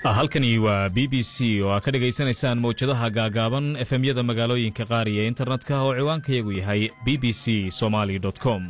halkani waa b b c oo aad ka dhegaysanaysaan mawjadaha gaagaaban efemyada magaalooyinka qaar iyo internetka oo ciwaankayagu yahay b b c somaly com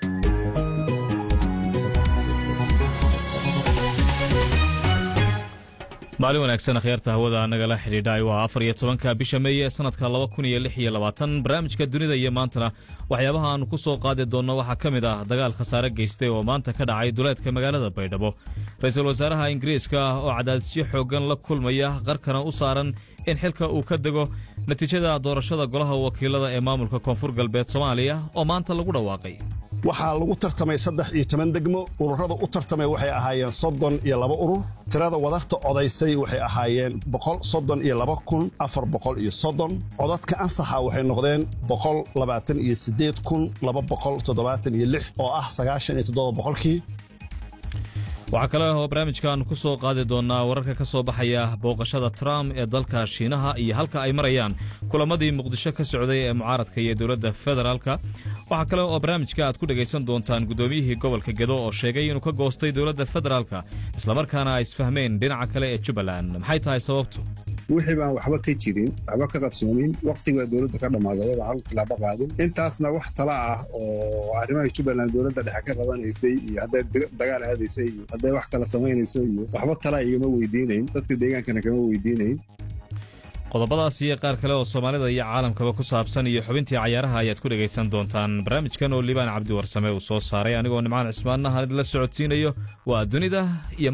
maalin wanaagsan akhyaarta hawada nagala xidhiidhay waa afar iyo tobanka bisha meeye sanadka laba kun iyo lix iyo labaatan barnaamijka dunida iyo maantana waxyaabaha aanu ku soo qaadi doonno waxaa ka mid ah dagaal khasaare geystay oo maanta ka dhacay duleedka magaalada baydhabo ra-iisul wasaaraha ingiriiska oo cadaadisyo xooggan la kulmaya qarkana u saaran in xilka uu ka dego natiijada doorashada golaha wakiilada ee maamulka koonfur galbeed soomaaliya oo maanta lagu dhawaaqay waxaa lagu tartamay saddex iyo toban degmo ururada u tartamay waxay ahaayeen soddon iyo laba urur tirada wadarta codaysay waxay ahaayeen boqol soddon iyo laba kun afar boqol iyo soddon codadka ansaxa waxay noqdeen boqol labaatan iyo siddeed kun laba boqol toddobaatan iyo lix oo ah sagaashan iyo toddoba boqolkii waxaa kale oo barnaamijkan ku soo qaadi doonnaa wararka ka soo baxaya booqashada trump ee dalka shiinaha iyo halka ay marayaan kulamadii muqdisho ka socday ee mucaaradka iyo dowladda federaalka waxaa kale oo barnaamijka aad ku dhegaysan doontaan guddoomiyihii gobolka gedo oo sheegay inuu ka goostay dowladda federaalka islamarkaana ay isfahmeen dhinaca kale ee jubbaland maxay tahay sababtu wixii baan waxba ka jirin waxba ka qabsoomin wakhtigaa dowladda ka dhammaaday ayadoo hal tilaabo qaadin intaasna wax tala ah oo arrimaha jubbaland dowladda dhexe ka qabanaysay iyo hadday dagaal aadaysay iyo hadday wax kala samaynayso iyo waxba tala igama weydiinayn dadka deegaankana kama weydiinayn qodobadaas iyo qaar kale oo soomaalida iyo caalamkaba ku saabsan iyo xubintii cayaaraha ayaad ku dhegaysan doontaan barnaamijkan oo liibaan cabdi warsame uu soo saaray anigoo nimcaan cismaannaha la socodsiinayo waa dunida iyo